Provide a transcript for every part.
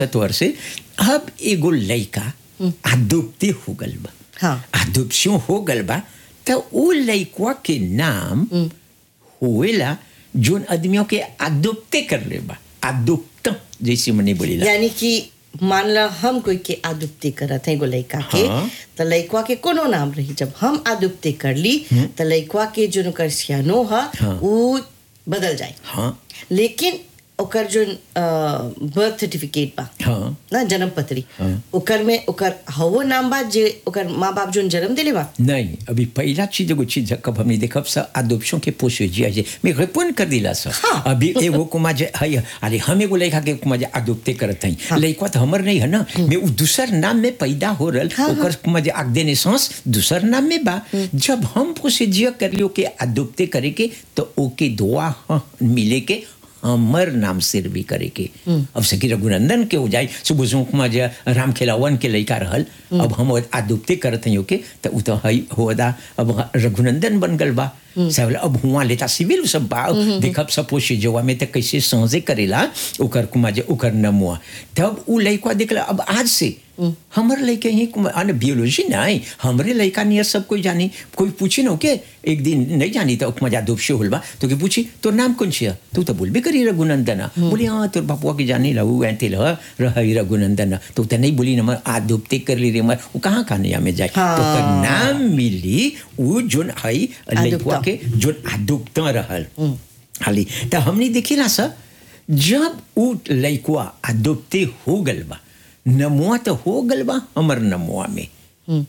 तौर से अब एगो लइका अदुप्ति हो गल बा हाँ। अदुप्शन हो गल बा तो उ लइकवा के नाम होएला जोन आदमियों के अदुप्ते कर ले बा अदुप्त जैसे मने बोलीला यानी कि मान ला हम कोई के आदुप्ति करत है एगो लइका के हाँ। त लइकवा के कोनो नाम रही जब हम आदुप्ति कर ली त लइकवा के जो ओकर सियानो ह हाँ। उ बदल जाए हाँ लेकिन ओकर जो बर्थ सर्टिफिकेट बा हाँ ना जन्म पत्री हाँ। ओकर में ओकर हवो नाम बा जे ओकर माँ बाप जो जन्म दिले बा नहीं अभी पहला चीज एगो चीज कब हमने देखब सा अदोप्शन के पोसेजिया जे मैं रिपोर्ट कर दिला सा हाँ। अभी एगो कुमा जे हई अरे हम एगो लड़का के कुमा जे अदोप्ते करत हई हाँ। लड़का तो हमर नहीं है ना मैं उ दूसर नाम में पैदा हो रहल हाँ, ओकर कुमा जे आग देने सांस दूसर नाम में बा जब हम पोसेजिया कर लियो के अदोप्ते करे के तो ओके दुआ हाँ, मिले के हमर नाम सिर भी करे के अब सकी रघुनंदन के हो जाए सुबह सुबह जे राम खेलावन के लड़का रहल अब हम आदुप्ते करत हई ओके तो उ तो हई होदा अब रघुनंदन बन गल बा सब अब हुआ लेता सिविल सब बा देखब सब पोषे जवा में तो कैसे समझे करेला ओकर कुमा जे ओकर नमुआ तब उ लड़का देखला अब आज से हमर लड़के ही अने बियोलॉजी नहीं हमरे लड़का नियर सब कोई जानी कोई पूछी न के एक दिन नहीं जानी तो मजा दोपशे होल बा तो के पूछी तो नाम कौन छिया तू तो बोलबे करी रघुनंदन बोली हाँ तोर बापुआ के जानी ला ऐते ल रही रघुनंदन तो त नहीं बोली न आ दुपते कर ली रे मर वो कहाँ कहानिया में जाए हाँ। तो ओकर नाम मिली उ जोन हई लड़का आदुप्ता। के जोन आदुप्ता रहल हाली तो हमने देखी ना सर जब उ लड़का आदुप्ते हो गल बा नमुआ तो हो गल बा हमर नमुआ में हम्म।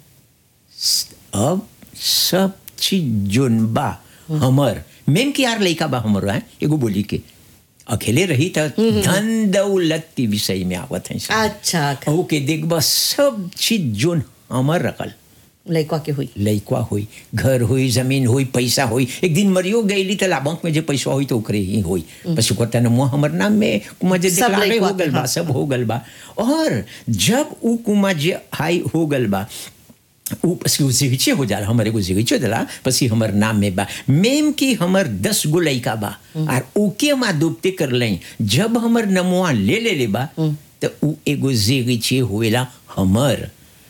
अब सब चीज जोन बा हमर मेन के यार लइका बा हमर है एगो बोली के अकेले रही त धन दौलत के विषय में आवत है सब। अच्छा ओ के देखबा सब चीज जोन हमर रखल लइकवा के हुई लइकवा होई घर होई जमीन होई पैसा होई एक दिन मरियो गईली त लाभंक में जे पैसा होई तो ओकरे ही होई बस ओकर तन मुँह हमर नाम में कुमा जे सब डिक्लारे लइकवा हो गल के, बा हाँ। सब हो गल बा और जब उ कुमा जे हाई हो गल बा उ पसी उ जिगिचे हो जाला हमर एगो जिगिचे दला पसी हमर नाम में बा मेम की हमर दस गो लइका बा और ओके हम आदुप्ते कर लई जब हमर नमुआ ले ले ले बा तो उ एगो जिगिचे होएला हमर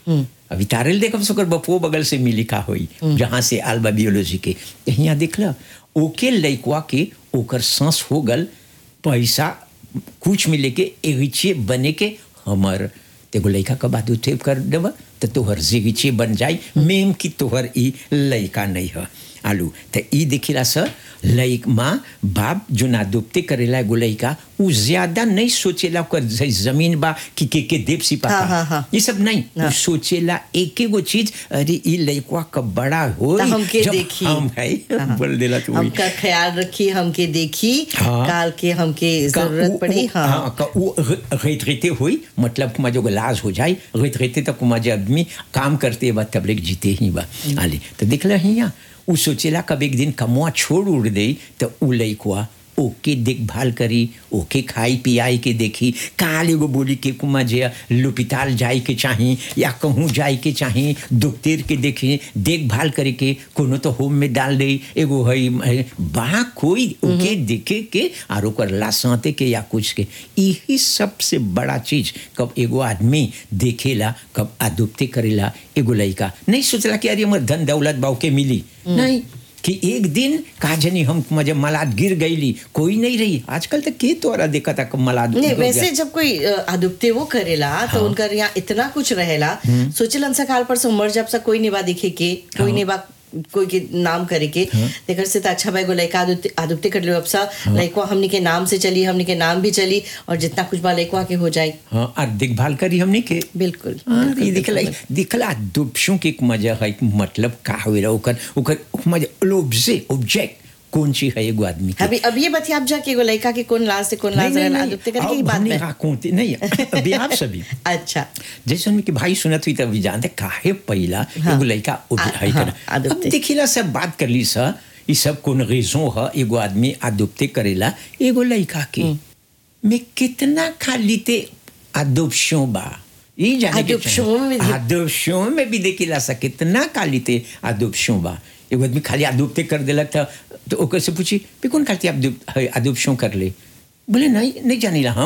अभी तारेल देखब सकर बपुओ बगल से मिली का होई जहाँ से आल बा बियोलॉजी के यहाँ देखला ओके लइकवा के ओकर सांस हो गल पैसा कुछ मिले के एगिचे बने के हमर तेगो लइका का बात उठे कर देब तो तोहर जिगिचे बन जाई मेम की तोहर ई लइका नहीं है आलू तो ई देखिला सर लइक माँ बाप जो ना दुपते करेला एगो लइका उ ज्यादा नहीं सोचेला ओकर ज- जमीन बा कि के के देव सिपाता हाँ, हाँ, हाँ। ये सब नहीं हाँ। उ सोचेला एक एगो चीज अरे ई लइकवा कब बड़ा हो त हमके देखी हम है हाँ। बोल देला तू वही। हमका ख्याल रखी हमके देखी हाँ। काल के हमके का जरूरत उ- पड़ी उ- हाँ हाँ का उ रेतरेते हुई मतलब कुमा जो लाज हो जाए रेतरेते तक कुमा जो आदमी काम करते बा तब लेक जीते ही बा आले तो देखला हिया उ सोचेला कब एक दिन कमुआ छोड़ उड़ दे तो उ लइकवा ओके देखभाल करी ओके खाई पियाई के देखी काल एगो बोली के कुमा जे लुपिताल जाए के चाही या कहूँ जाए के चाही दुखतेर के देखी देखभाल करे के कोनो तो होम में डाल दे एगो हई है, बा कोई ओके देखे के और ओकर लासाते के या कुछ के यही सबसे बड़ा चीज कब एगो आदमी देखेला कब आदुप्ते करेला एगो लइका नहीं सोचला कि अरे हमर धन दौलत बाऊ के मिली नहीं कि एक दिन का जनी हम जब मलाद गिर गईली कोई नहीं रही आजकल तक के तोरा देखा था कब मलाद नहीं गिर गया। वैसे जब कोई अ, आदुप्ते वो करेला तो उनका यहाँ इतना कुछ रहेला सोचलन सा काल पर से मर जब सा कोई निभा दिखे के कोई निभा कोई के नाम करे के तेकर से तो अच्छा भाई गो लइका आदुप्ते आदुप्ते कर लो अब सा लइकवा हमनी के नाम से चली हमनी के नाम भी चली और जितना कुछ बा लइकवा के हो जाए हाँ और देखभाल करी हमने के बिल्कुल हाँ, बिल्कुल, ये दिखला बिल्कुल। दिखला दुपशों के एक मजा है एक मतलब का हुए ओकर ओकर मजा लोब्जे ऑब्जेक्ट कौन सी है एगो आदमी के अभी अब ये बतिया आप जाके एगो लइका के कौन लाज से कौन लाज रहला आदुप्ते करे की बात नहीं में राकोते नहीं अभी आप सभी अच्छा जैसे उनके भाई सुनत हुई तभी जानते काहे पहिला हाँ। एगो लड़का आ- है हाँ, कर अब आदुप्ते। देखिला सब बात कर ली सा ये सब कौन रेजों है एगो आदमी आदुप्ते करेला एगो लड़का के मैं कितना खाली ते आदुप्शों बा ये जाने के आदुप्शों चाहिए। में भी- आदुप्शों में भी देखिला सा कितना खाली ते आदुप्शों बा एगो आदमी खाली आदुप्ते कर देलक था तो ओकर से पूछी भी कौन खाली आदुप आदुप्शों कर ले बोले नहीं नहीं जानिला हम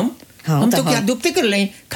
हाँ, हम तो तो क्या हाँ। दुपते कर लें